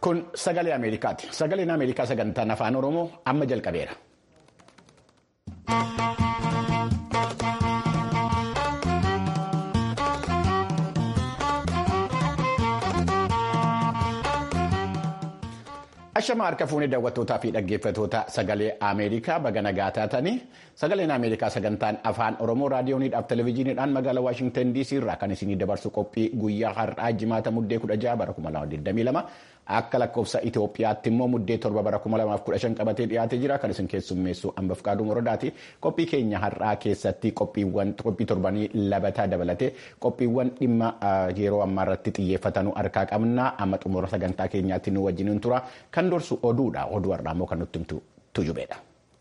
Kun sagalee Ameerikaati. Sagaleen Ameerikaa sagantaan afaan Oromoo amma jalqabeera. Ashama harka fuunee daawwattootaa fi dhaggeeffattoota sagalee Ameerikaa baga nagaa taatanii sagaleen Ameerikaa sagantaan afaan Oromoo raadiyooniidhaaf televezyiiniidhaan magaalaa Waashingtan DC irraa kan isinii dabarsu qophii guyyaa har'aa jimaata muddee 16 bara 2022 akka lakkoofsa Itoophiyaatti immoo muddee 7 bara 2015 qabatee dhiyaatee jira kan isin keessummeessu Ambaaf Qaaduu Morodaati. Qophii keenya har'aa keessatti qophiiwwan qophii torbanii labataa dabalatee qophiiwwan dhimma yeroo ammaa irratti xiyyeeffatanuu harkaa qabna amma xumura sagantaa keenyaatti nu wajjin tura. Kan dursu oduudha. Oduu har'aa immoo kan nutti himtu tujubeedha.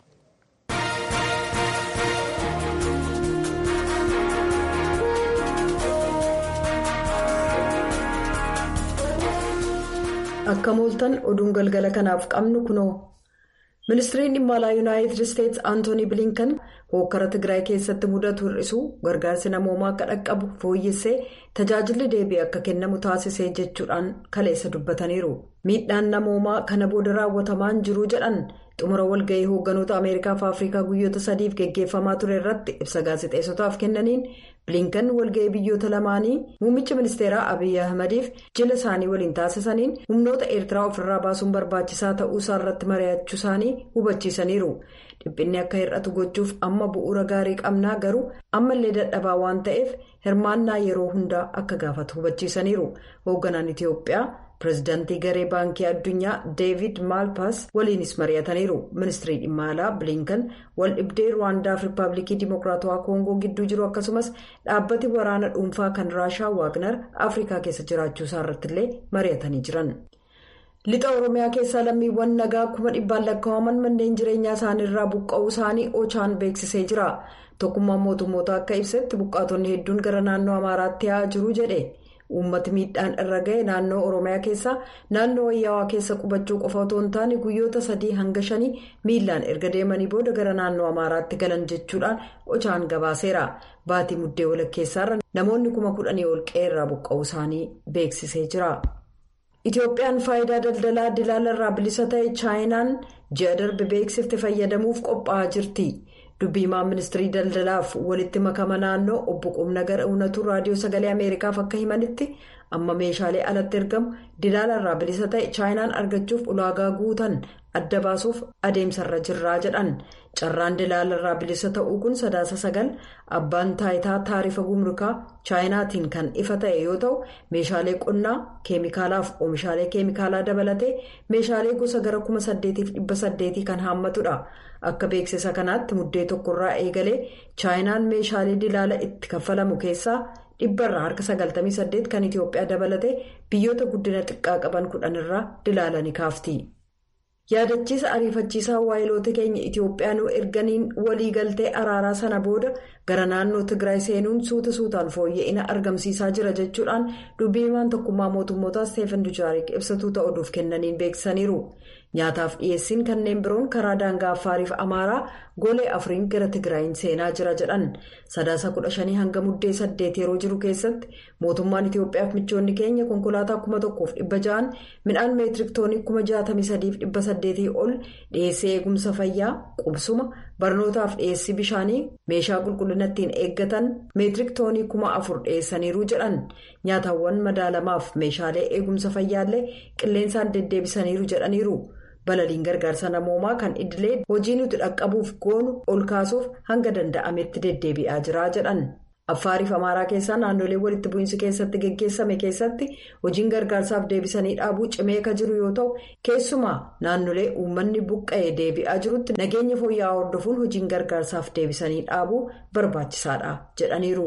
Akka mooltan oduun galgala kanaaf qabnu kunoo. Ministiriin dhimma alaa Yuunaayitid Isteetsi Antoonii Bilinkan hokkara Tigraay keessatti mudatu hir'isuu gargaarsi namoomaa akka dhaqqabu fooyyessee tajaajilli deebii akka kennamu taasisee jechuudhaan kaleessa dubbataniiru. Miidhaan namoomaa kana booda raawwatamaan jiru jedhan xumura walga'ii hoogganoota Ameerikaa fi Afrikaa guyyoota sadiif geggeeffamaa ture irratti ibsa gaazexeessotaaf kennaniin bilinkan walga'ii biyyoota lamaanii muummicha ministeeraa Abiyyi Ahmadiif jila isaanii waliin taasisaniin humnoota eertiraa ofirraa baasuun barbaachisaa ta'uu isaa irratti mari'achuu isaanii hubachiisaniiru. dhiphinni akka hir'atu gochuuf amma bu'uura gaarii qabnaa garuu ammallee dadhabaa waan ta'eef hirmaannaa yeroo hundaa akka gaafatu hubachiisaniiru hoogganaan itiyoophiyaa pireezidaantii garee baankii addunyaa deevid maalpaas waliinis mari'ataniiru ministirii dhimma alaa bilinkan wal dhibdee ruwaandaaf riippaabilikii dimokiraatawaa koongoo gidduu jiru akkasumas dhaabbati waraana dhuunfaa kan raashaa waagner afrikaa keessa jiraachuu isaa irrattillee mari'atanii jiran. lixa oromiyaa keessaa lammiiwwan nagaa kuma dhibbaan lakkaa'aman manneen jireenyaa isaaniirraa buqqa'uu isaanii ochaan beeksisee jira tokkummaan mootummoota akka ibsetti buqqaatonni hedduun gara naannoo amaaraatti yaa'aa jiru jedhe uummati miidhaan irra ga'e naannoo oromiyaa keessaa naannoo wayyaawaa keessa qubachuu qofa otoo hin taane guyyoota sadii hanga shanii miilaan erga deemanii booda gara naannoo amaaraatti galan jechuudhaan ochaan gabaaseera baatii muddee walakkeessaarra namoonni kuma kudhanii ol qe'ee buqqa'uu isaanii beeksisee jira. Itoophiyaan faayidaa daldalaa dilaala irraa bilisa ta'e chaayinaan ji'a darbe beeksifte fayyadamuuf qophaa'aa jirti. Dubbiimaan ministirii daldalaaf walitti makama naannoo obbo Qumnagar Uunatu raadiyoo sagalee Ameerikaaf akka himanitti amma meeshaalee alatti ergamu dilaala irraa bilisa ta'e chaayinaan argachuuf ulaagaa guutan adda baasuuf adeemsarra jirraa jedhan. Carraan dilaala irraa bilisa ta'uu kun sadaasa sagal abbaan taayitaa taarifa gumrukaa chaayinaatiin kan ifa ta'e yoo ta'u meeshaalee qonnaa keemikaalaaf oomishaalee keemikaalaa dabalatee meeshaalee gosa gara kuma saddeetiif dhibba saddeetii kan haammatudha. Akka beeksisa kanaatti muddee tokkorraa eegalee chaayinaan meeshaalee dilaala itti kaffalamu keessaa dhibbarraa harka 98 kan Itoophiyaa dabalatee biyyoota guddina xiqqaa qaban kudhanirraa dilaala ni kaafti. yaadachiisa ariifachiisaa waayiloota keenya Itoophiyaa nu erganiin waliigaltee araaraa sana booda gara naannoo Tigraay seenuun suuta suutaan fooyya'ina argamsiisaa jira jechuudhaan dubbiimaan tokkummaa mootummootaa Steefan Dujaarik ibsatuu ta'uudhuuf kennaniin beeksisaniiru. Nyaataaf dhiyeessiin kanneen biroon karaa daangaa Affaariif Amaaraa golee afuriin gara Tigraayin seenaa jira jedhan. Sadaasa kudha shanii hanga muddee saddeet yeroo jiru keessatti mootummaan Itoophiyaaf michoonni keenya konkolaataa kuma tokkoof dhibba ja'an midhaan meetirik toonii kuma jaatamii sadiif dhibba saddeetii ol dhiyeessii eegumsa fayyaa qubsuma barnootaaf dhiyeessii bishaanii meeshaa qulqullina ittiin eeggatan meetirik toonii kuma afur dhiyeessaniiru jedhan nyaatawwan madaalamaaf meeshaalee eegumsa fayyaallee qilleensaan deddeebisaniiru jedhaniiru. balaliin gargaarsa namoomaa kan idilee hojii nuti dhaqqabuuf goonu ol kaasuuf hanga danda'ametti deddeebi'aa jira jedhan affaariif amaaraa keessaa naannolee walitti bu'iinsi keessatti geggeessame keessatti hojiin gargaarsaaf deebisanii dhaabuu cimee ka jiru yoo ta'u keessumaa naannolee uummanni buqqa'ee deebi'aa jirutti nageenya fooyya'aa hordofuun hojiin gargaarsaaf deebisanii dhaabuu barbaachisaadha jedhaniiru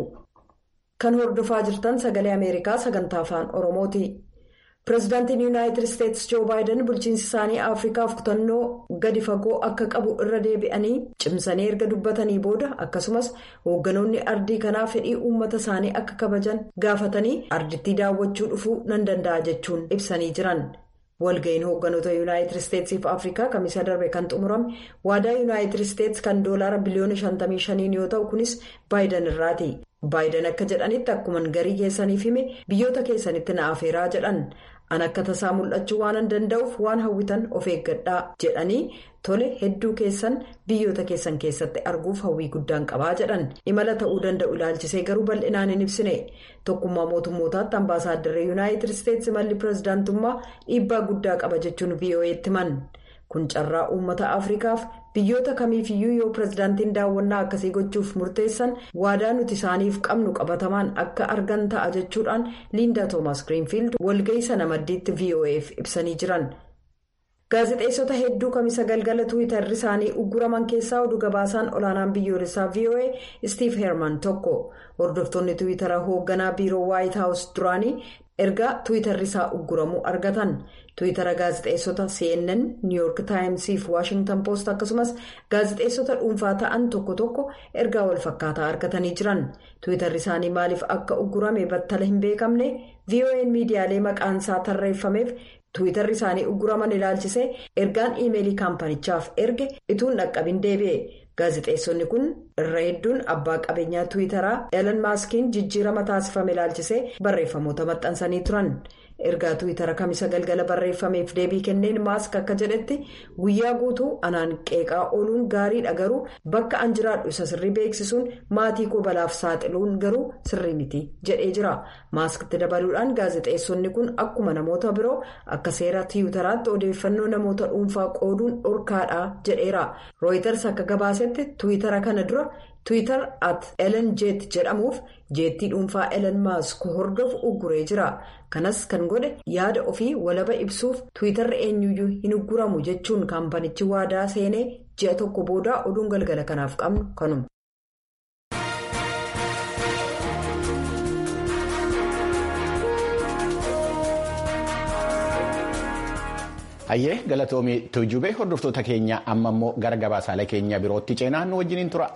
kan hordofaa jirtan sagalee ameerikaa sagantaa afaan oromooti. pireezidaantiin yuunaayitid isteetsi joo baayiden bulchiinsi isaanii afrikaaf kutannoo gadi fagoo akka qabu irra deebi'anii cimsanii erga dubbatanii booda akkasumas hoogganoonni ardii kanaa fedhii uummata isaanii akka kabajan gaafatanii ardittii daawwachuu dhufuu nan danda'a jechuun ibsanii jiran walga'iin hoogganoota yuunaayitid isteetsiif afrikaa kamisa darbe kan xumurame waadaa yuunaayitid isteetsi kan doolaara biliyoona 55 yoo ta'u kunis baayiden irraati. baayiden akka jedhanitti akkuman garii keessaniif hime biyyoota keessanitti na afeeraa jedhan an akka tasaa mul'achuu waan danda'uuf waan hawwitan of eeggadhaa jedhanii tole hedduu keessan biyyoota keessan keessatti arguuf hawwii guddaan qabaa jedhan imala ta'uu danda'u ilaalchisee garuu bal'inaan hin ibsine tokkummaa mootummootaatti ambaasaaddarri yuunaayitid isteetsi malli pirezidaantummaa dhiibbaa guddaa qaba jechuun vo'eetti himan kun carraa uummata afrikaaf biyyoota kamiifiyyuu yoo pirezidaantiin daawwannaa akkasii gochuuf murteessan waadaa nuti isaaniif qabnu qabatamaan akka argan ta'a jechuudhaan liindaa toomaas giriinfiild walga'ii sana maddiitti vo'eef ibsanii jiran. gaazexeessota hedduu kamisa galgala tuwitarri isaanii ugguraman keessaa oduu gabaasaan olaanaan biyyoolessaa voa steve herman tokko hordoftoonni tuwitara hoogganaa biiroo waayit haawus duraanii ergaa tuwitarri isaa ugguramuu argatan tuwitara gaazexeessota cnn new york taayimsii fi waashingtan poost akkasumas gaazexeessota dhuunfaa ta'an tokko tokko ergaa walfakkaataa argatanii jiran tuwitarri isaanii maaliif akka uggurame battala hin beekamne voa miidiyaalee maqaansaa tarreeffameef. tuwitarri isaanii ugguraman ilaalchisee ergaan iimeelii kaampanichaaf erge ituun dhaqqabin deebi'e gaazexeessonni kun irra hedduun abbaa qabeenyaa tuwitaraa elan maaskiin jijjiirama taasifame ilaalchisee barreeffamoota maxxansanii turan ergaa tuwitara kamisa galgala barreeffameef deebii kenneen maask akka jedhetti guyyaa guutuu anaan qeeqaa ooluun gaariidha garuu bakka an jiraadhu isa sirrii beeksisuun maatii koo balaaf saaxiluun garuu sirrii miti jedhee jira maaskatti dabaluudhaan gaazexeessonni kun akkuma namoota biroo akka seera tiwutaraatti odeeffannoo namoota dhuunfaa qooduun dhorkaadha jedheera rooyiters akka gabaasetti tuwitara kana dura tuwitar at elen jeet jedhamuuf jeettii dhuunfaa elen maask hordofu ugguree jira kanas kan godhe yaada ofii walaba ibsuuf tuwitarri eenyuyyuu hin ugguramu jechuun kaampanichi waadaa seenee ji'a tokko booda oduun galgala kanaaf qabnu kanuma. hayyee galatoomii tuujubee hordoftoota keenya amma immoo gara gabaasaalee keenya birootti ceenaa nu wajjiniin tura.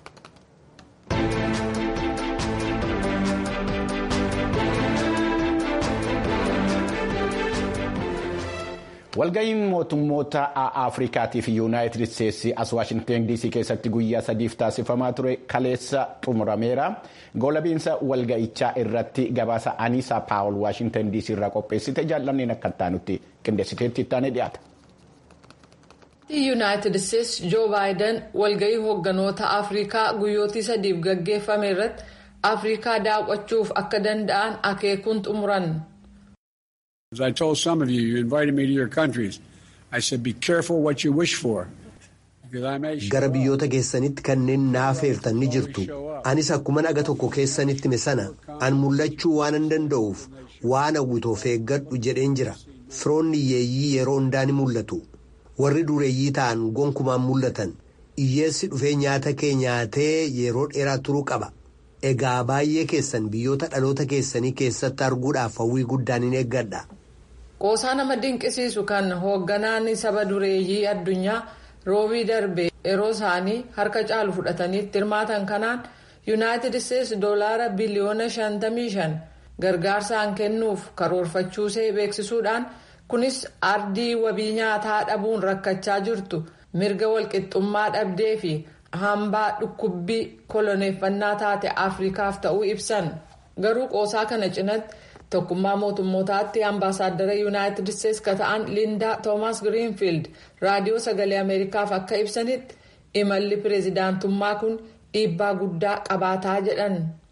walga'iin mootummoota afrikaatii fi yuunaayitid isteetsi as waashingten dc keessatti guyyaa sadiif taasifamaa ture kaleessa xumurameera goolabiinsa walga'ichaa irratti gabaasa aniisaa paawul waashingten dc irraa qopheessite jaallanneen akka taanutti qindeessiteetti ittaanee dhiyaata. yuunaayitid isteetsi joo baayiden walga'ii hoogganoota afrikaa guyyootii sadiif gaggeeffame irratti afrikaa daawwachuuf akka danda'an akeekuun xumuran. As I told some of you, you invited me to your countries. I said, be careful what you wish for. Gara biyyoota keessanitti kanneen naafeertan ni jirtu. Anis akkuma naga tokko keessanitti me sana an mul'achuu waan hin danda'uuf waan hawwitoof eeggadhu jedheen jira. Firoonni hiyyeeyyii yeroo hundaa ni mul'atu. Warri dureeyyii ta'an gonkumaan mul'atan. Hiyyeessi dhufee nyaata kee nyaatee yeroo dheeraa turuu qaba. Egaa baay'ee keessan biyyoota dhaloota keessanii keessatti arguudhaaf hawwii guddaan hin eeggadha. Qoosaa nama dinqisiisu kan hoogganaan saba dureeyyii addunyaa roobii darbe yeroo isaanii harka caalu fudhatanii hirmaatan kanaan yuunaayitid isteetsi doolaara biliyoona 55 gargaarsaan kennuuf karoorfachuusee beeksisuudhaan kunis ardii wabii nyaataa dhabuun rakkachaa jirtu mirga walqixxummaa dhabdee fi hambaa dhukkubbii koloneeffannaa taate afrikaaf ta'uu ibsan garuu qoosaa kana cinatti. tokkummaa mootummootaatti ambaasaaddara yuunaayitid isteetsi ka ta'an liindaa toomaas giriinfiild raadiyoo sagalee ameerikaaf akka ibsanitti imalli pireezidaantummaa kun dhiibbaa guddaa qabaataa jedhan.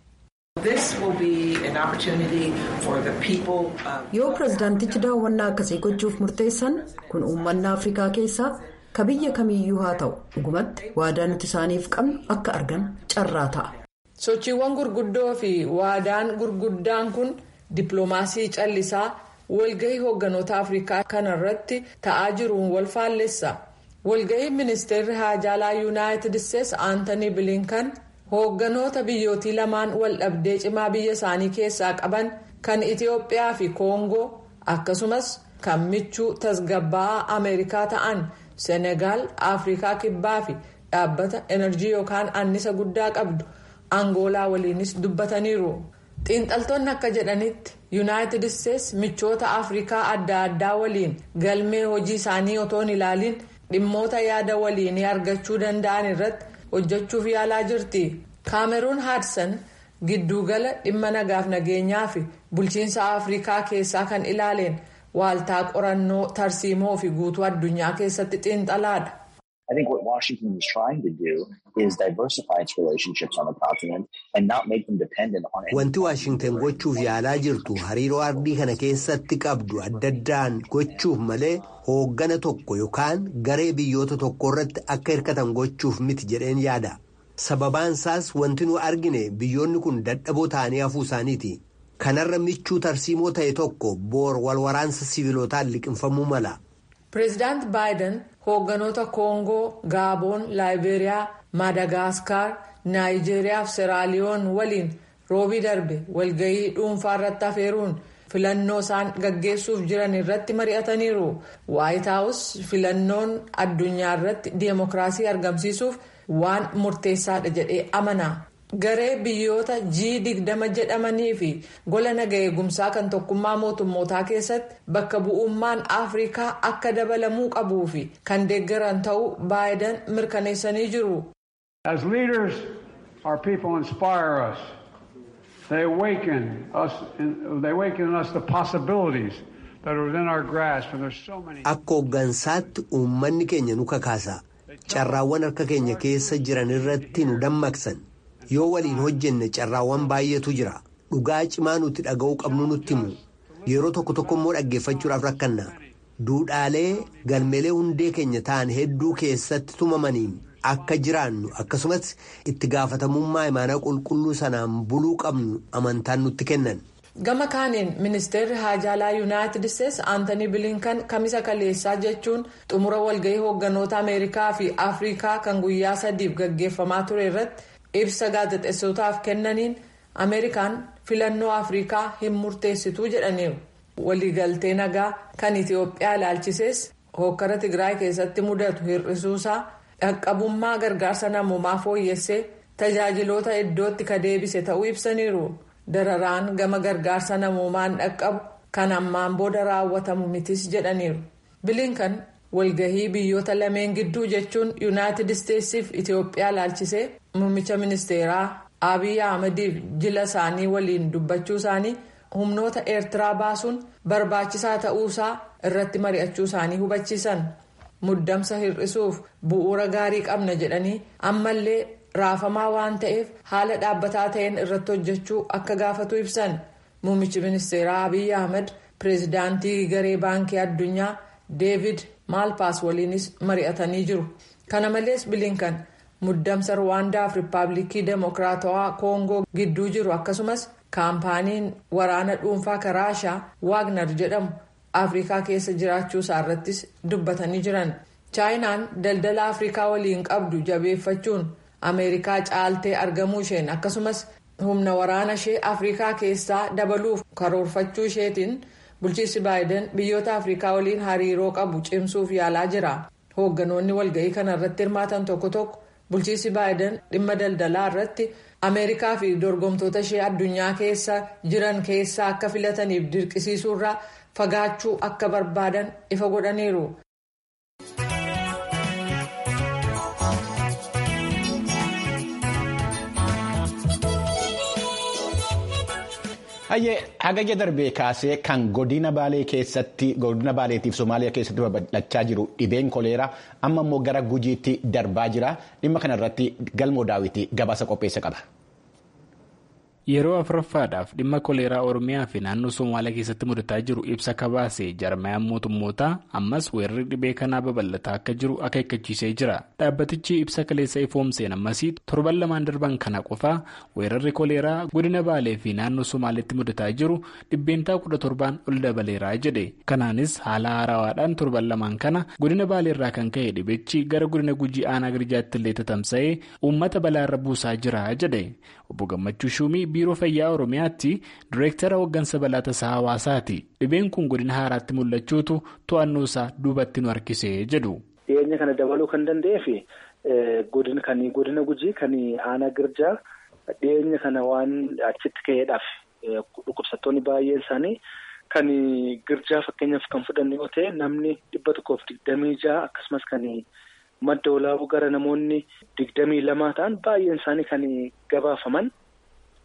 yoo pireezidaantichi daawwannaa akkasii gochuuf murteessan kun uummanni afrikaa keessaa ka biyya kamiiyyuu haa ta'u dhugumatti waadaa nuti isaaniif qabnu akka argan carraa ta'a. sochiiwwan gurguddoo fi waadaan gurguddaan kun. Dippiloomaasii callisaa walgahii hoogganoota Afrikaa kanarratti ta'aa jiruun wal faallessa. Walgahii ministeerri haajaalaa Yuunaayitid Isteetsi Aantanii Bilinkan hoogganoota biyyootii lamaan wal dhabdee cimaa biyya isaanii keessaa qaban kan Itiyoophiyaa fi Koongoo akkasumas kan michuu tasgabbaa'aa Ameerikaa ta'an Senegaal, Afrikaa Kibbaa fi dhaabbata enerjii yookaan annisa guddaa qabdu Angoolaa waliinis dubbataniiru. xiinxaltoonni akka jedhanitti yuunaayitid isteetsi michoota afrikaa adda addaa waliin galmee hojii isaanii otoo hin ilaaliin dhimmoota yaada waliinii argachuu danda'an irratti hojjechuuf yaalaa jirti kaameruun haadsan giddugala dhimma nagaaf nageenyaa fi bulchiinsa afrikaa keessaa kan ilaaleen waaltaa qorannoo tarsiimoo fi guutuu addunyaa keessatti xiinxalaadha. I think what Washington is trying to do is diversify its relationships on the continent and not make them dependent on. Wanti Waashingtan gochuuf yaalaa jirtu hariiroo ardii kana keessatti qabdu adda addaan gochuuf malee hooggana tokko yookaan garee biyyoota tokko irratti akka hirkatan gochuuf miti jedheen yaada. Sababaan isaas wanti nu argine biyyoonni kun dadhaboo ta'anii hafuu isaaniiti. Kanarra michuu tarsiimoo ta'e tokko boor walwaraansa siviilotaan liqinfamuu mala. Pireezidaant Baayiden hoogganoota Koongoo, Gaaboon, Laayiberiyaa, Maadagaskar, Naayijeeriyaa fi Seraaliyoon waliin roobii darbe walgahii dhuunfaa irratti afeeruun filannoo isaan gaggeessuuf jiran irratti mari'ataniiru. Waayit Haawus filannoon addunyaa irratti diimokiraasii argamsiisuuf waan murteessaadha jedhee amana. Garee biyyoota G20 jedhamanii fi gola naga eegumsaa kan tokkummaa mootummootaa keessatti bakka bu'ummaan Afrikaa akka dabalamuu qabuu fi kan deeggaran ta'uu Baayiden mirkaneessanii jiru. As leaders, our people inspire us. They awaken us, they awaken in us the possibilities that are within our grasp, and there's so many. Akka hooggansaatti uummanni keenya nu kakaasa. Carraawwan harka keenya keessa jiran irratti nu dammaqsan. Yoo waliin hojjenne carraawwan baay'eetu jira. Dhugaa cimaa nuti dhaga'uu qabnu nutti himu. Yeroo tokko tokko immoo dhaggeeffachuudhaaf rakkanna. Duudhaalee galmeelee hundee keenya ta'an hedduu keessatti tumamaniin akka jiraannu akkasumas itti gaafatamummaa imaanaa qulqulluu sanaan buluu qabnu amantaan nutti kennan. Gama kaaniin ministeerri haajaalaa yuunaayitid isteetsi aantanii bilinkan kamisa kaleessaa jechuun xumura walgahii hoogganoota ameerikaa fi afrikaa kan guyyaa sadiif gaggeeffamaa ture irratti ibsa gaazexeessootaaf kennaniin ameerikaan filannoo afrikaa hin murteessituu jedhaniiru. waliigaltee nagaa kan itiyoophiyaa ilaalchisees hokkara tigraay keessatti mudatu hir'isuusaa dhaqqabummaa gargaarsa namoomaa fooyyessee tajaajiloota iddootti ka deebise ta'uu ibsaniiru dararaan gama gargaarsa namoomaan dhaqqabu kan ammaan booda raawwatamu mitis jedhaniiru bilinkan walgahii biyyoota lameen gidduu jechuun yuunaayitid isteetsiif itiyoophiyaa ilaalchisee muummicha ministeeraa abiy ahmediif jila isaanii waliin dubbachuu isaanii. humnoota eertiraa baasuun barbaachisaa ta'uusaa irratti mari'achuu isaanii hubachiisan muddamsa hir'isuuf bu'uura gaarii qabna jedhanii ammallee raafamaa waan ta'eef haala dhaabbataa ta'een irratti hojjechuu akka gaafatu ibsan muummichi ministeeraa abiy ahmed pireezidaantii garee baankii addunyaa deevid maalpaas waliinis mari'atanii jiru kana malees bilinkan muddamsa ruwaandaaf riippaabilikii deemokiraatawaa koongoo gidduu jiru akkasumas. kaampaaniin waraana dhuunfaa karaashaa waagnar jedhamu afrikaa keessa jiraachuu isaa irrattis dubbatanii jiran chaayinaan daldala afrikaa waliin qabdu jabeeffachuun ameerikaa caaltee argamuu isheen akkasumas humna waraana ishee afrikaa keessaa dabaluuf karoorfachuu isheetiin bulchiinsi baayiden biyyoota afrikaa waliin hariiroo qabu cimsuuf yaalaa jira hoogganoonni walga'ii kana irratti hirmaatan tokko tokko bulchiinsi baayiden dhimma daldalaa irratti. ameerikaa fi dorgomtoota ishee addunyaa keessa jiran keessaa akka filataniif dirqisiisuurraa fagaachuu akka barbaadan ifa godhaniiru. Hayyee hagayya darbee kaasee kan godina baalee keessatti godina baaleetiif somaaliyaa keessatti babal'achaa jiru dhibeen koleeraa amma immoo gara gujiitti darbaa jira dhimma kanarratti galmoo daawwitii gabaasa qopheessa qaba. Yeroo afuraffaadhaaf dhimma koleeraa Oromiyaa fi naannoo Somaaliyaa keessatti mudataa jiru ibsa kabaasee jarmayaan mootummootaa ammas weerarri dhibee kanaa babal'ataa akka jiru akeekkachiisee jira. Dhaabbatichi ibsa kaleessa ifoomseen ammasii torban lamaan darban kana qofaa weerarri koleeraa godina Baalee fi naannoo Somaaliyaatti mudataa jiru dhibbeentaa kudha torbaan ol dabaleeraa jedhe. Kanaanis haala haarawaadhaan torban lamaan kana godina Baaleerraa kan ka'e dhibichi gara godina Gujii aanaa Girjaatti illee tatamsa'ee uummata balaarra buusaa jira jedhe. Obbo Gammachuu Shumii biiroo fayyaa Oromiyaatti direektara hooggansa balaa tasaa hawaasaati. Dhibeen kun godina haaraatti mul'achuutu to'annoo isaa duubatti nu harkisee jedhu. Dhiyeenya kana dabaluu kan danda'eef godina kan godina gujii kan aanaa girjaa dhiyeenya kana waan achitti ka'eedhaaf dhukkubsattoonni baay'een isaanii kan girjaa fakkeenyaaf kan fudhanne yoo ta'e namni dhibba tokkoof digdamii ja'a akkasumas kan. madda olaabuu gara namoonni digdamii lamaa ta'an baay'een isaanii kan gabaafaman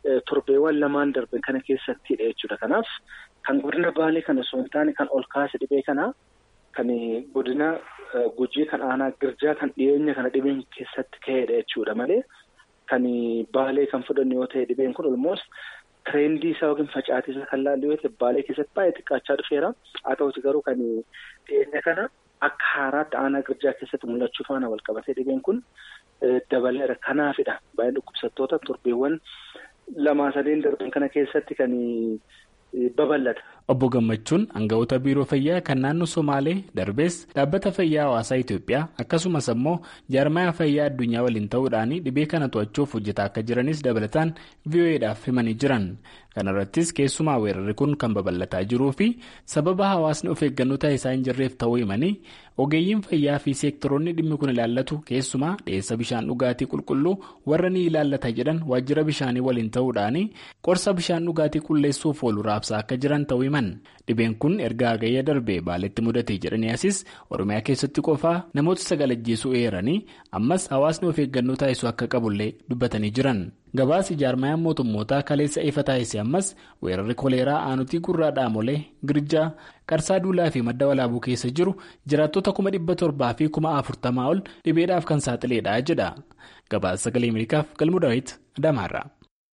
torbeewwan lamaan darbe kana keessattidha jechuudha. Kanaaf kan godina baalee kana osoo hin taane kan ol kaase dhibee kana kan godina gujii kan aanaa girjaa kan dhiyeenya kana dhibeen keessatti ka'edha jechuudha malee kan baalee kan fudhannu yoo ta'e dhibeen kun olmoos tireendii isaa yookiin facaatii isaa kan laallu yoo ta'e baalee keessatti baay'ee xiqqaachaa dhufeera. Haa ta'uti garuu kan dhiyeenya kana akka haaraatti aanaa girjaa keessatti mul'achuu faana wal qabatee dhibeen kun dabaleera. Kanaafidha baay'een dhukkubsattoota torbeewwan lamaa sadeen darban kana keessatti kan babal'ata. Obbo Gammachuun aangawoota biiroo fayyaa kan naannoo Somaalee darbees dhaabbata fayyaa hawaasaa Itoophiyaa akkasumas immoo jaarmayaa fayyaa addunyaa waliin ta'uudhaan dhibee kana to'achuuf hojjetaa akka jiranis dabalataan VOA'dhaaf himanii jiran. Kana irrattis keessumaa weerarri kun kan babal'ataa jiruu fi sababa hawaasni of eeggannoo taasisaa hin jirreef ta'uu himanii ogeeyyiin fayyaa fi seektoroonni dhimmi kun ilaallatu keessumaa dhiyeessa bishaan dhugaatii qulqulluu warra ni ilaallata jedhan waajjira bishaanii waliin ta'uudhaan qorsa bishaan dhugaatii qulleessuuf oolu raabsaa akka jiran ta'uu himan. Dhibeen kun erga hagayya darbee baaletti mudate jedhanii asis Oromiyaa keessatti qofaa namoota sagal ajjeesuu eeranii ammas hawaasni of eeggannoo taasisuu akka qabullee dubbatanii jiran. Gabaasi jaarmayaan mootummootaa kaleessa ifa taasise ammas weerarri koleeraa aanutii gurraa dhaamolee girjaa qarsaa duulaa fi madda walaabuu keessa jiru jiraattota kuma dhibba torbaa fi kuma afurtamaa ol dhibeedhaaf kan saaxileedha jedha. Gabaasa sagalee Ameerikaaf galmuu daawwiti Adamaarraa.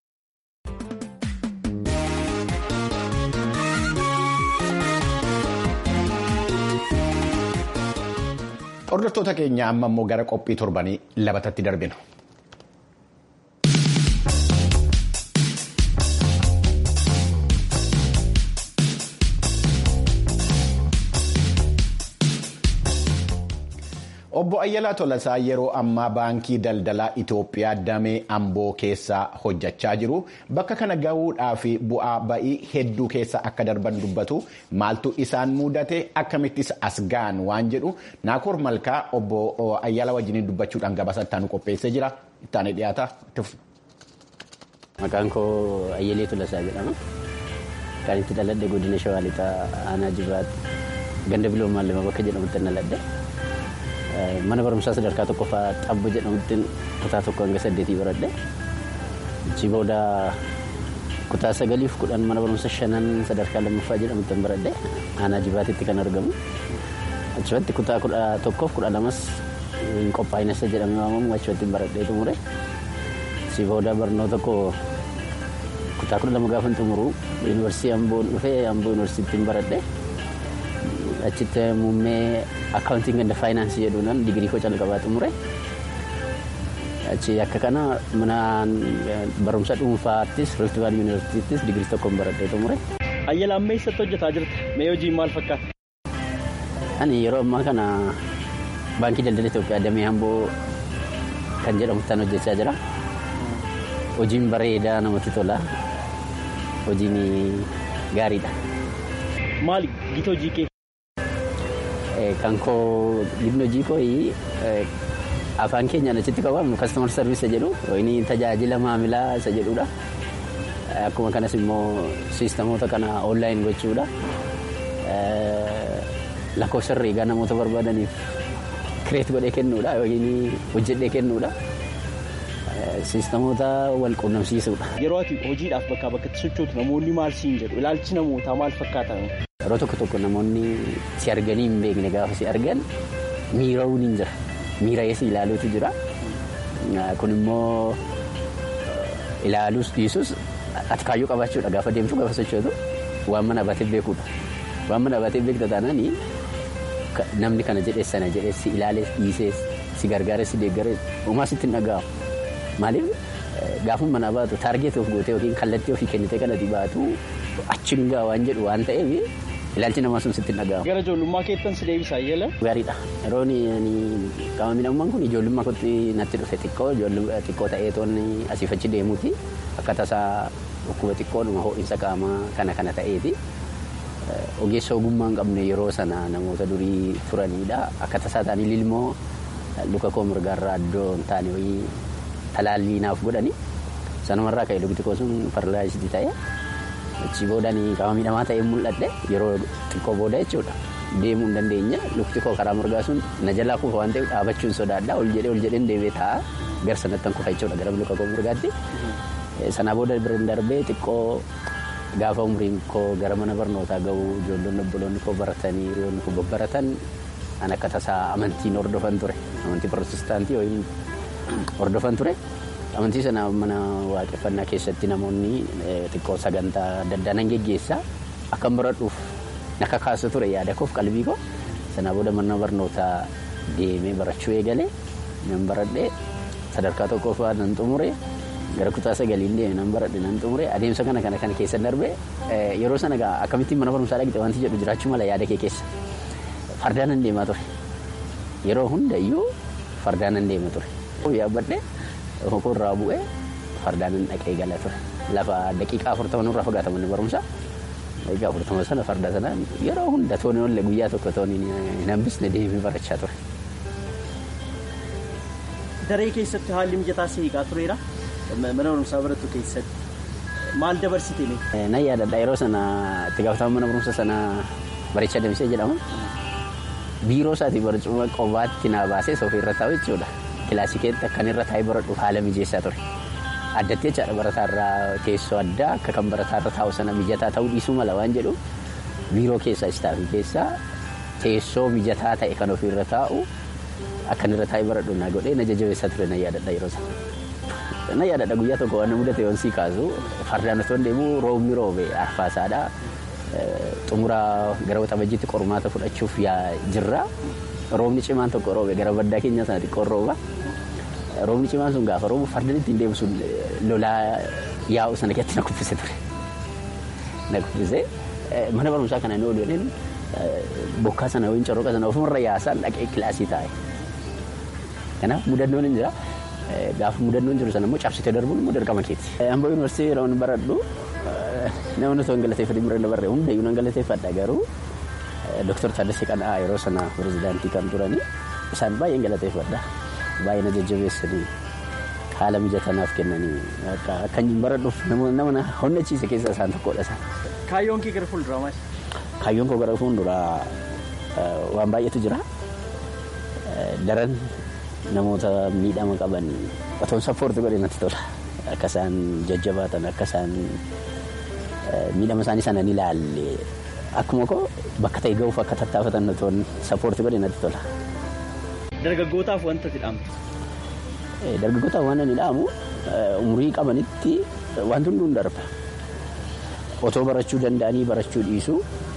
Hordoftoota keenya amma immoo gara qophii torbanii labatatti darbina. Obbo Ayyalaa Tolasaa yeroo ammaa baankii daldalaa Itoophiyaa damee Amboo keessa hojjechaa jiru. Bakka kana gahuudhaaf bu'aa ba'ii hedduu keessa akka darban dubbatu maaltu isaan mudate akkamittis as ga'an waan jedhu Naakoor Malkaa obbo Ayyalaa wajjin dubbachuudhaan gabaasa ittaanu qopheessee jira. Ittaanee dhiyaata. Maqaan koo Ayyalee Tolasaa jedhama. Kan itti dhaladhe godina Shawaa Lixaa Aanaa Jibaatti ganda biloo maallama bakka jedhamutti dhaladhe. Mana barumsaa sadarkaa tokkoffaa xabbo jedhamutti kutaa tokko hanga saddeetii baradhe. Achi booda kutaa sagaliif kudhan mana barumsa shanan sadarkaa lammaffaa jedhamutti baradhe. Aanaa Jibaatitti kan argamu. Achumatti kutaa kudha tokkoof kudha lamas qophaa'inasa jedhamee waamamu achumatti baradhee xumure. Achi booda barnoota koo kutaa kudha lama gaafa xumuru yuunivarsiitii Amboo dhufee Amboo yuunivarsiitiin baradhe. Achitti muummee akkaawuntiin ganda faayinaansii jedhuudhaan digirii koo calqabaa xumure. Achi akka kana mana barumsa dhuunfaattis Rift Valley Yuunivarsiitiittis digirii tokkoon baradhee xumure. Ayyala amma eessatti hojjetaa jirta? Mee hojiin maal fakkaata? Ani yeroo ammaa kana baankii daldala Itoophiyaa damee Amboo kan jedhamuttaan hojjechaa jira. Hojiin bareedaa namatti tola. Hojiin gaariidha. Maali gita hojii kee? Kan koo giddu hojii koo afaan keenyaan achitti qabamu kastomar sarviis jedhu inni tajaajila maamilaa isa jedhudha. Akkuma kanas immoo siistamoota kana onlaayin gochuudha. Lakkoofsa herreegaa namoota barbaadaniif kireet godhee kennuudha yookiin hojjedhee kennuudha. Siistamoota wal quunnamsiisuudha. Yeroo ati hojiidhaaf bakkaa bakkatti sochootu namoonni maal siin jedhu ilaalchi namootaa maal fakkaata? Yeroo tokko tokko namoonni si arganii hin beekne gaafa si argan miira'uun hin jira. Miira'ee si ilaaluutu jira. Kun immoo ilaaluus dhiisuus ati kaayyoo qabaachuudha gaafa deemtu gaafa sochootu waan mana abatee beekuudha. Waan mana abatee beekta taanaan namni kana jedhee sana jedhee si ilaalee dhiisee si gargaaree si deeggaree uumaa sitti hin dhaga'amu. Maaliif gaafuma mana baatu taargeetii of gootee yookiin kallattii ofii kennitee kanatti baatu achiin gaa waan jedhu waan ta'eef ilaalchi namaa sun sitti hin dhaga'amu. Gara ijoollummaa keettan si deebisa Ayyala? Gaariidha. Yeroo qaama miidhamummaan kun ijoollummaa kootti natti dhufe xiqqoo xiqqoo ta'ee toonni asiif achi deemuuti akka tasaa dhukkuba xiqqoodhuma ho'iinsa qaamaa kana kana ta'eeti. Ogeessa ogummaa hin qabne yeroo sana namoota durii turanidha. Akka tasaa ta'anii lilmoo luka koo mirgaarraa iddoo hin taane wayii talaallii naaf godhani. Sanumarraa ka'e lukti koo sun paralaayisii ta'e. Achi boodaan qaama miidhamaa ta'ee mul'adhe yeroo xiqqoo booda jechuudha. Deemuu hin dandeenya lukti koo karaa mirgaa sun na jalaa kufa waan ta'eef dhaabachuun sodaadha ol jedhee ol jedheen deebi'ee taa'a gara sanatti kufa jechuudha gara luka koo mirgaatti. Sanaa booda biraan darbee xiqqoo gaafa umriin koo gara mana barnootaa ga'u ijoollonni obboloonni koo baratanii hiriyoonni koo babbaratan an akka tasaa amantiin hordofan ture amantii pirootestaantii yookiin hordofan ture. Amantii sana mana waaqeffannaa keessatti namoonni xiqqoo sagantaa adda addaa nan geggeessaa akkan baradhuuf naka kaasu ture yaada koof qalbii koo sanaa booda mana barnootaa deemee barachuu eegalee nan baradhee sadarkaa tokkoffaa nan xumure gara kutaa sagaliin deeme nan baradhe nan xumure adeemsa kana kana kana keessa darbee yeroo sana akkamittiin mana barumsaa dhaqxe wanti jedhu jiraachuu mala yaada kee keessa fardaan nan deemaa ture yeroo hundayyuu fardaan nan deema ture yaabbadhee. Hokoo irraa bu'ee fardaan dhaqee gala ture. Lafa daqiiqaa afurtama nurraa fagaata manni barumsaa. Daqiiqaa afurtama sana farda sana yeroo hunda tooni ollee guyyaa tokko tooni hin hambisne deemee barachaa ture. Daree keessatti haalli mijataa si eegaa tureera. Mana barumsaa barattu keessatti maal dabarsite? Nan yaadadha yeroo sana itti gaafatama mana barumsa sana Bareechaa Damisee jedhama. Biiroo isaatii barcuma qofaatti naa baasee soofii irra taa'u jechuudha. Kilaasikeetti akkan irra taa'ee baradhuuf haala mijeessaa ture. Addatti jechaadha barataarraa teessoo addaa akka kan barataarra taa'u sana mijataa ta'uu dhiisuu mala waan jedhu biiroo keessaa istaafii keessaa teessoo mijataa ta'e kan ofiirra taa'u akkan irra taa'ee baradhu naa godhee na jajjabeessaa ture na yaadadha yeroo sana. Na yaadadha guyyaa tokko waan mudate yoon sii kaasu fardaan otoo deemu roobni roobe arfaasaadha. Xumuraa gara waxabajjiitti qormaata fudhachuuf jirra. Roobni cimaan tokko roobe gara baddaa keenya sana xiqqoon rooba. Roobni cimaan sun gaafa roobu fardaan ittiin deemu sun lolaa yaa'u sana keessatti na kuffise ture. Na kuffise mana barumsaa kana inni oolu jedheen bokkaa sana yookiin corroqa sana ofumarra yaasaan dhaqee kilaasii taa'e. Kanaaf mudannoon hin jira. Gaafa mudannoon jiru sana immoo cabsitee darbuun immoo dirqama keeti. Amboo yuunivarsiitii yeroo baradhu nama osoo hin galateeffatiin bira dabarre hundayyuu nan galateeffadha garuu Dooktar Taaddasee Qana'aa yeroo sana pirezidaantii kan turanii isaan baay'een galateeffadha. Baay'ee na jajjabeessanii haala mijataa naaf kennanii akka hin baradhuuf nama na honnachiise keessaa isaan tokkodha isaan. Kaayyoon kee gara fuulduraa maali? Kaayyoon koo gara fuulduraa waan baay'eetu jira. Daran namoota miidhama qaban otoon sappoortii godhe natti tola. Akka isaan jajjabaatan akka isaan miidhama isaanii sana ni ilaalle akkuma koo bakka ta'e ga'uuf akka tattaafatan otoon sappoortii godhe natti tola. Dargaggootaaf wanta ati dhaamtu? Dargaggootaaf waan ani dhaamu umurii qabanitti wanti hunduun darba. Otoo barachuu danda'anii barachuu dhiisu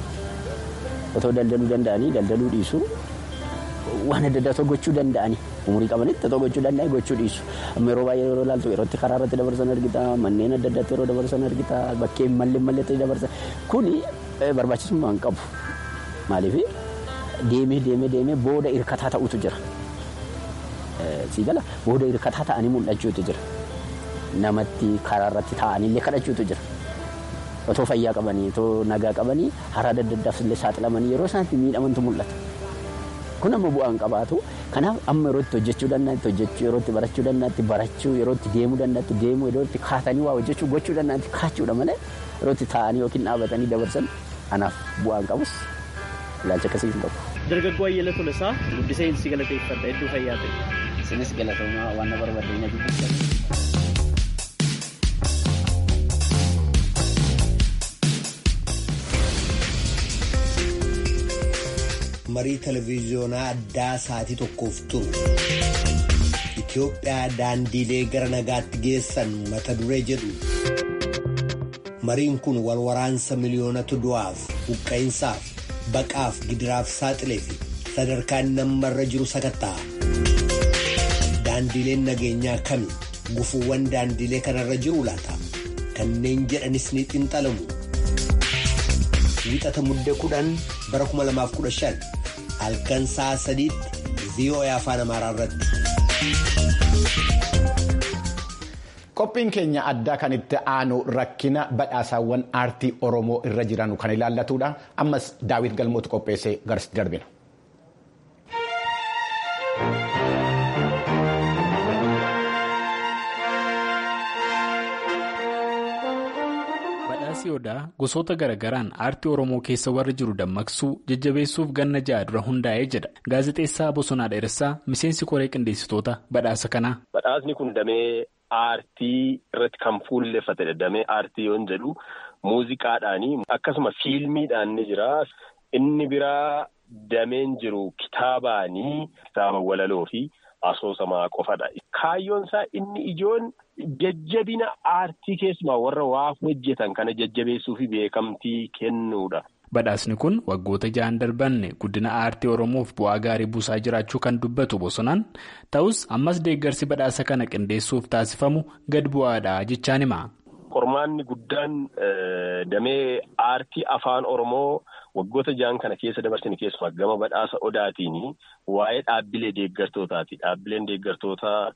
otoo daldaluu danda'anii daldaluu dhiisu waan adda addaa gochuu danda'anii umurii qabanitti otoo gochuu danda'anii gochuu dhiisu amma yeroo baay'ee yeroo ilaaltu yerootti karaa irratti dabarsan argita manneen adda addaatti yeroo dabarsan argita bakkee mallee malleetti dabarsan kuni barbaachisummaa hin qabu maaliif deemee deemee deemee booda hirkataa ta'utu jira siigala booda hirkataa ta'anii mul'achuutu jira namatti karaa irratti taa'aniillee kadhachuutu jira. Otoo fayyaa qabanii otoo nagaa qabanii haraa adda addaaf illee saaxilamanii yeroo isaanitti miidhamantu mul'ata. Kun amma bu'aan qabaatu kanaaf amma yeroo itti hojjechuu danda'anitti hojjechuu yeroo itti barachuu danda'anitti barachuu yeroo itti deemuu danda'anitti deemuu yeroo itti kaatanii waa hojjechuu gochuu danda'anitti kaachuudha malee yeroo itti taa'anii yookiin dhaabatanii dabarsan anaaf bu'aan qabus ilaalcha akkasii hin qabu. Dargaggoo Ayyala Tolasaa guddisee si galateeffadha hedduu fayyaa ta'e. Isinis galatoomaa waan na barbaadeen ajajjiisan. marii televiziyoonaa addaa sa'aatii tokkoof turu Itoophiyaa daandiilee gara nagaatti geessan mata duree jedhu mariin kun wal waraansa miliyoonatu du'aaf buqqa'insaaf baqaaf gidiraaf saaxilee fi sadarkaan nammarra jiru sakatta'a daandiileen nageenyaa kami gufuuwwan daandiilee kanarra jiru laata kanneen jedhanis ni xinxalamu. Wixata muddee kudhan bara 2015 halkan sa'a sadiitti VOA afaan amaaraa irratti. Qophiin keenya addaa kan itti aanu rakkina badhaasaawwan aartii Oromoo irra jiran kan ilaallatudha. Ammas Daawit Galmootu qopheessee garasitti darbina. Badhaasii Odaa gosoota garaagaraan aartii Oromoo keessa warra jiru dammaqsuu jajjabeessuuf ganna ja'a dura hundaa'ee jedha. Gaazexeessaa Bosonaa Dheeressaa miseensi koree qindeessitoota badhaasa kanaa. Badhaasni kun damee aartii irratti kan fuulleffatedha. Damee aartii yoon jedhu muuziqaadhaanii akkasuma fiilmiidhaan ni jira. Inni biraa dameen jiru kitaabaanii kitaaba walaloo fi asoosamaa qofadha. Kaayyoon isaa inni ijoon jajjabina aartii keessumaa warra waa hojjetan kana jajjabeessuu fi beekamtii kennuudha. Badhaasni kun waggoota ja'an darban guddina aartii Oromoof bu'aa gaarii buusaa jiraachuu kan dubbatu bosonaan ta'us ammas deeggarsi badhaasa kana qindeessuuf taasifamu gad bu'aadha jechaan hima. Qormaanni guddaan damee aartii afaan Oromoo waggoota ja'an kana keessa dabarsine keessumaa gama badhaasa odaatiin waa'ee dhaabbilee deeggartootaati. Dhaabbileen deeggartootaa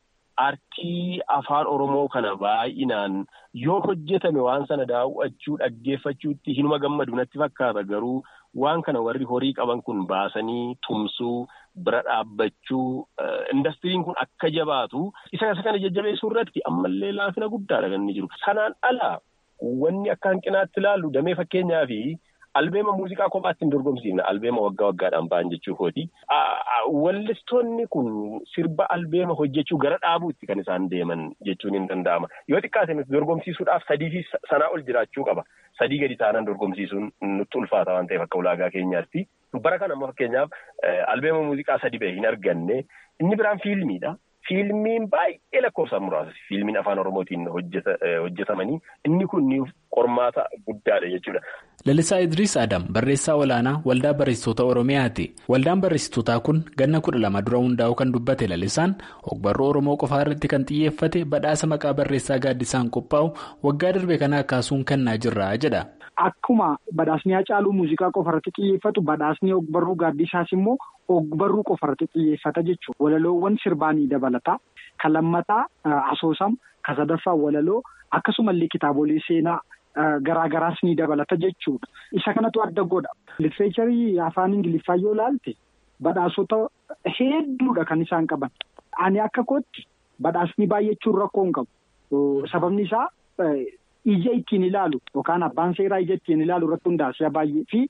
aartii afaan Oromoo kana baay'inaan yoo hojjetame waan sana daawwachuu dhaggeeffachuutti hinuma gammadu natti fakkaata garuu waan kana warri horii qaban kun baasanii tumsuu bira dhaabbachuu indastiriin kun akka jabaatu isa kana jajjabeessuu irratti ammallee laafina guddaadha kan inni jiru. Sanaan ala wanni akka hanqinaatti ilaallu damee fakkeenyaa fi albeema muuziqaa kophaatti hin dorgomsiifne albeema waggaa waggaadhaan ba'an jechuu kooti. Wallistoonni kun sirba albeema hojjechuu gara dhaabuutti kan isaan deeman jechuun hin danda'ama. Yoo xiqqaate nuti dorgomsiisuudhaaf sadii fi sanaa ol jiraachuu qaba. Sadii gadi taanaan dorgomsiisuun nutti ulfaata waan ta'eef akka ulaagaa keenyaatti. Bara kana ammoo fakkeenyaaf albeema muuziqaa sadii ba'e hin arganne inni biraan fiilmiidha. Fiilmiin baay'ee lakkoofsaan muraasa. Fiilmiin afaan Oromootiin hojjetamanii inni kun qormaata guddaadha jechuudha. Lalisaa Idriis Adam barreessaa olaanaa waldaa barreessitoota Oromiyaati. Waldaan barreessitootaa kun ganna kudha lama dura hundaa'uu kan dubbate lalisaan ogbarruu Oromoo qofaa irratti kan xiyyeeffate badhaasa maqaa barreessaa gaaddisaan qophaa'u waggaa darbe kana kaasuun kennaa jirra jedha. Akkuma badhaasni Hacaaluu muuziqaa qofa irratti xiyyeeffatu badhaasni ogbarruu gaaddisaas immoo ogbarruu qofa irratti xiyyeeffata jechuudha. Walaloowwan sirbaanii dabalata. Kan lammataa asoosam, kan sadaffaa walaloo akkasumallee kitaabolee seenaa. Garaagaraas ni dabalata jechuudha. Isa kanatu adda godha. Littireecharii afaan Ingiliffaa yoo ilaalte badhaasota hedduudha kan isaan qaban. Ani akka kootti badhaasni baay'achuun rakkoo hin qabu. Sababni isaa ija ittiin ilaalu yookaan abbaan seeraa ija ittiin ilaalu irratti hundaa'e baay'ee fi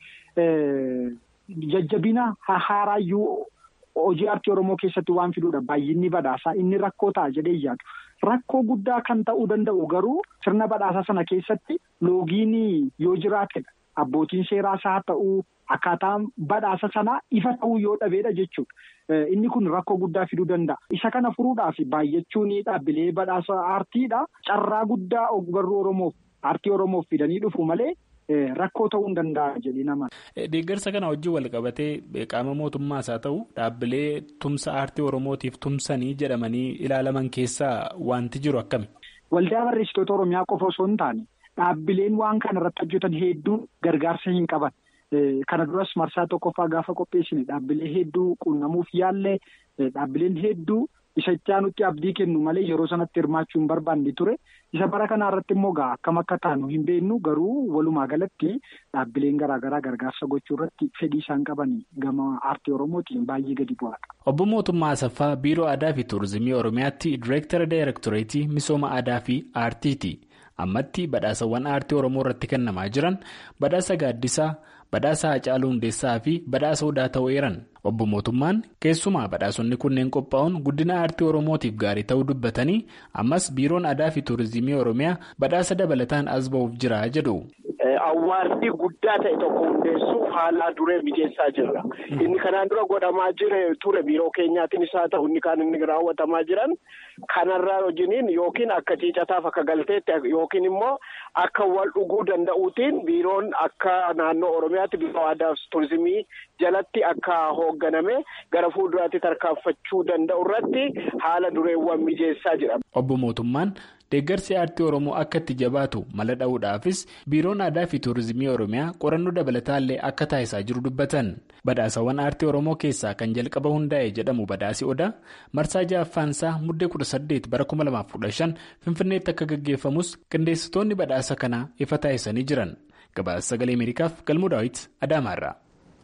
jajjabina haaraayyuu hojii aartii Oromoo keessatti waan fiduudha. Baay'inni badhaasaa inni rakkoo ta'a jedhee yaadu. Rakkoo guddaa kan ta'uu danda'u garuu sirna badhaasaa sana keessatti loogiin yoo jiraatedha. Abbootiin seeraas haa ta'uu akkaataan badhaasa sanaa ifa ta'uu yoo dhabeedha jechuudha. Inni kun rakkoo guddaa fiduu danda'a. Isa kana furuudhaaf baay'achuun dhaabbilee badhaasa aartiidha. Carraa guddaa ogbarruu Oromoof aartii Oromoof fidanii dhufu malee. Rakkoo ta'uu hin danda'a jedhee nama. Deeggarsa kana wajjin wal qabatee qaama mootummaas haa ta'u dhaabbilee tumsa aartii Oromootiif tumsanii jedhamanii ilaalaman keessaa wanti jiru akkami? Waldaa barreessitoota Oromiyaa qofa osoo hin taane dhaabbileen waan kana irratti hojjetan hedduun gargaarsa hin qaban. Kana duras marsaa tokkoffaa gaafa qopheessine dhaabbilee hedduu qunnamuuf yaallee dhaabbileen hedduu isa itti aanutti abdii kennu malee yeroo sanatti hirmaachuu hin barbaanne ture. Isa bara kanaa irratti immoo gaa akkam akka taanu hin beeknu garuu walumaa galatti dhaabbileen garaagaraa gargaarsa gochuu irratti fedhii isaan qaban gama aartii Oromootiin baay'ee gadi bu'aadha. Obbo Mootummaa Asaffaa Biiroo Aadaa fi Turizimii Oromiyaatti Direektara Daayirektoreetii Misooma Aadaa fi Aartiiti. Ammatti badhaasawwan aartii Oromoo irratti kennamaa jiran badhaasa gaaddisaa, badhaasa Hacaaluu Hundeessaa fi badhaasa Odaa ta'uu eeran. Obbo Mootummaan keessumaa badhaasonni kunneen qophaa'uun guddina aartii Oromootiif gaarii ta'uu dubbatanii ammas biiroon aadaa fi tuurizimii Oromiyaa badhaasa dabalataan as ba'uuf jira jedhu. Awwaarri guddaa ta'e tokko hundeessuuf haala duree mijeessaa jirra. Inni kanaan dura godhamaa jire ture biiroo keenyaatiin haa ta'u inni kan inni raawwatamaa jiran kanarraa wajjiniin yookiin akka ciicataaf akka galteetti yookiin immoo akka wal dhuguu danda'uutiin biiroon akka naannoo Oromiyaatti biiroo aadaa fi tuurizimii jalatti akka hoogganame gara fuulduraatti tarkaanfachuu danda'u irratti haala dureewwan mijeessaa jira. Obbo Mootummaan deeggarsi aartii Oromoo akka itti jabaatu mala dha'uudhaafis biiroon aadaa fi tuurizimii Oromiyaa qorannoo dabalataallee akka taasisaa jiru dubbatan. Badhaasawwan aartii Oromoo keessaa kan jalqaba hundaa'e jedhamu badhaasi odaa marsaa ja'affaansaa muddee kudha saddeet bara kuma lamaaf kudha shan Finfinneetti akka gaggeeffamus qindeessitoonni badhaasa kanaa ifa taasisanii jiran. Gabaasa sagalee Ameerikaaf galmuu daawwiti Adaamaarraa.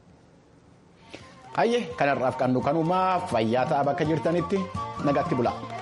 Hayyee kanarraaf kan nu kanumaa fayyaa ta'aa bakka jirtanitti nagaatti bula.